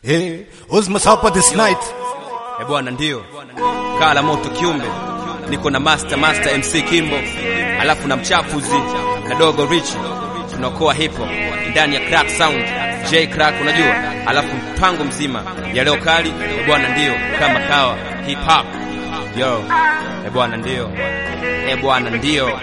Hey, who's Masapa this night? E bwana, ndio kala moto kiumbe, niko na master master MC Kimbo, alafu na mchafuzi na dogo Rich, tunaokoa hip hop ndani ya Crack Sound J Crack, unajua, alafu mpango mzima ya leo kali e bwana, ndio kama kawa hip hop yo e bwana, ndio e bwana, ndio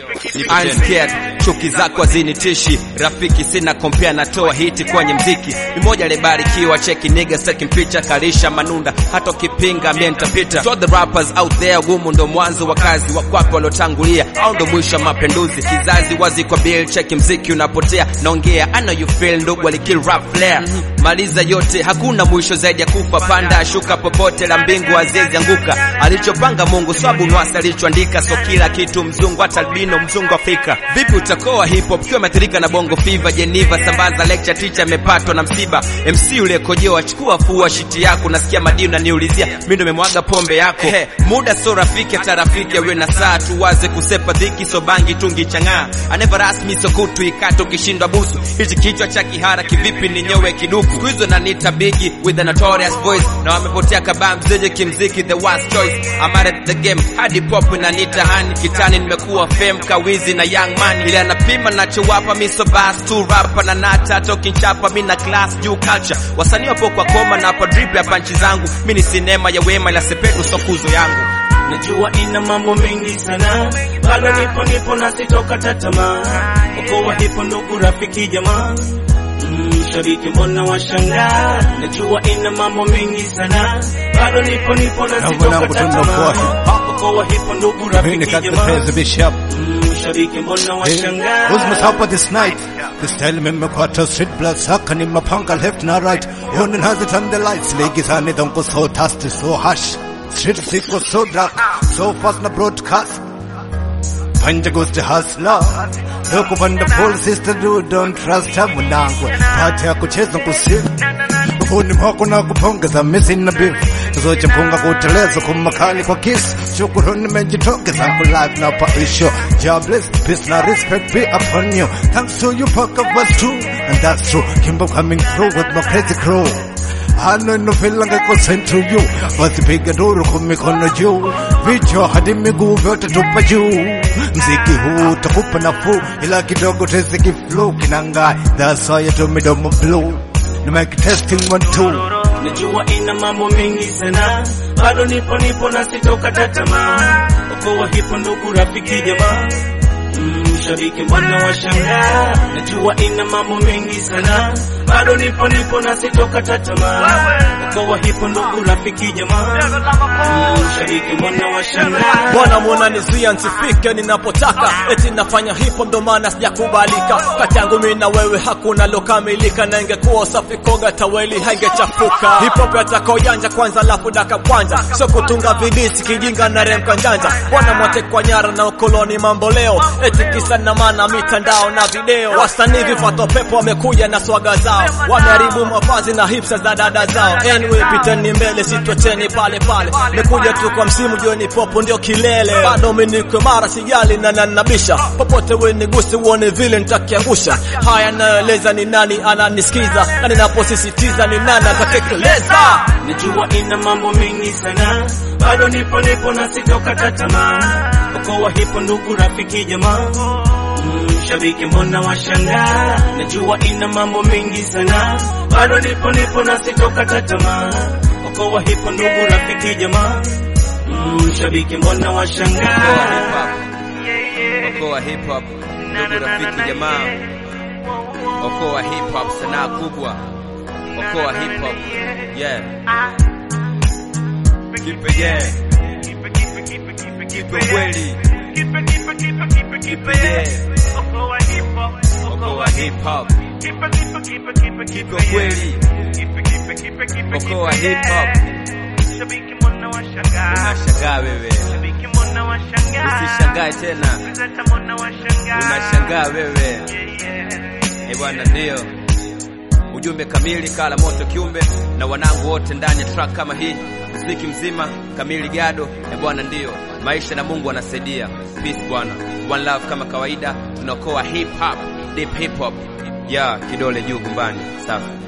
I'm scared, chuki zako hazinitishi, rafiki sina kompea, natoa hiti kwenye mziki, mmoja alibarikiwa, cheki nigga taking picha, kalisha manunda, hata ukipinga mie nitapita. So the rappers out there, gumu ndo mwanzo wa kazi, wakwapi waliotangulia au ndo mwisho wa mapinduzi, kizazi wazi kwa bill, cheki mziki unapotea, naongea I know you feel, ndugu alikill rap flair, maliza yote, hakuna mwisho zaidi ya kufa, panda shuka popote la mbingu azizi anguka, alichopanga Mungu swabu nwasa alichoandika, so kila kitu mzungu, hata albino mzungu Afrika. Vipi utakoa hip hop kiwa ameathirika na bongo fever? Geneva sambaza lecture, teacher amepatwa na msiba. MC ule kojoa, chukua fua shiti yako, nasikia madini unaniulizia, mimi ndo memwaga pombe yako. He, muda so rafiki, hata rafiki awe na saa, tuwaze kusepa dhiki, so bangi tungi chang'aa, aneva rasmi so kutu ikato, ukishindwa busu hichi kichwa cha kihara, kivipi ni nyowe kiduku? Siku hizo nanita bigi with a notorious voice, na wamepotea kabam zeje kimziki, the worst choice. I'm out at the game, hadi pop inanita hani kitani, nimekuwa fame kawizi na young man, ile anapima nachowapa miso bas tu rapa na nata toki chapa mi na class juu culture, wasanii wapo kwa koma na hapa drip ya panchi zangu, mi ni sinema ya wema ila sepetu sokuzo yangu Najua ina mambo mengi sana, bado nipo nipo na sitokata tamaa. Okoa hipo ndugu, rafiki, jamaa Mm, shabiki mbona washangaa? Najua ina mambo mengi sana, bado nipo nipo na Na sitokata mwanangu tunakuwa tamaa. Okoa hipo ndugu, Mimi rafiki, got the jamaa praise Bishop. Mm, shabiki mbona Hey, washangaa? who's Masapa this night? The style memekwata street blood saka ni mapanga left na right. Yonin has it on the lights. Legi zani donko so dusty, so harsh. Street siko so dark, so fast na broadcast. Panja goes to hustler. Look upon the full sister do don't trust her mwanangu. Pati ya kucheza kusiri. Ufuni mwako na kupongeza missing na beef. Zote mpunga kuteleza kumakali kwa kiss. Shukuruni mejitokeza ku live na paisho. Jobless, peace na respect be upon you. Thanks to you fuck of us too. And that's true. Kimbo coming through with my crazy crew. Hano inofilanga ko sent to you Wasipiga duru kwa mikono juu Vichwa hadi miguu vyote tupa juu Mziki huu utakupa nafuu Ila kidogo tezi kiflu kinangai That's why you do midomo blue Ni mic testing one two Najua ina mambo mengi sana, bado nipo nipo na sitokata tamaa. Okoa hipo ndugu, rafiki, jamaa Mm, shabiki mbona washangaa? Najua ina mambo mengi sana, bado nipo nipo na sitokata tamaa. Okoa hipo ndugu, rafiki, jamaa Mm, shabiki mbona washangaa? Bwana mwana nizuia nsifike ninapotaka, eti nafanya hip hop ndo maana sijakubalika. Kati yangu mimi na wewe hakuna lokamilika, na ingekuwa safi koga taweli hangechafuka. Hip hop yataka ujanja kwanza, lafu daka kwanza, sio kutunga vidisi kijinga na remka njanja. Bwana mwatekwa nyara na ukoloni mambo leo, eti kisa na maana mitandao na video. Wasanii vifato pepo wamekuja na swaga zao, wameharibu mavazi na hipsa za dada zao. Anyway, piteni mbele, sitweteni pale pale, mekuja tu kwa msimu, jioni popo ndio kilele. Bado minikwe mara sijali na nanabisha, popote we niguse uone vile nitakiangusha. Haya nayoeleza ni nani ananisikiza, na ninaposisitiza ni nani atatekeleza. Najua ina mambo mengi sana, bado nipo nipo na sitokata tamaa. Okoa hipo ndugu, rafiki, jamaa Mm, shabiki mbona washangaa? Najua ina mambo mengi sana, bado nipo nipo na sitokata tamaa. Okoa hipo ndugu, rafiki, jamaa Mm, shabiki mbona washangaa? Okoa hip hop, ndugu rafiki jamaa. Okoa hip hop, sanaa kubwa. Okoa hip hop, yeah. Kipe yeah. Kipe kweli. Kipe yeah. Okoa hip hop. Kipe kweli. Okoa hip hop. Unashangaa wewe. Usishangae tena. Unashangaa wewe. Eh bwana, ndio ujumbe kamili, kala moto kiumbe na wanangu wote ndani ya track kama hii, muziki mzima kamili gado. Eh bwana, ndio maisha na Mungu anasaidia. Peace bwana, one love kama kawaida, tunaokoa hip hop, deep hip hop ya kidole juu gumbani, safi.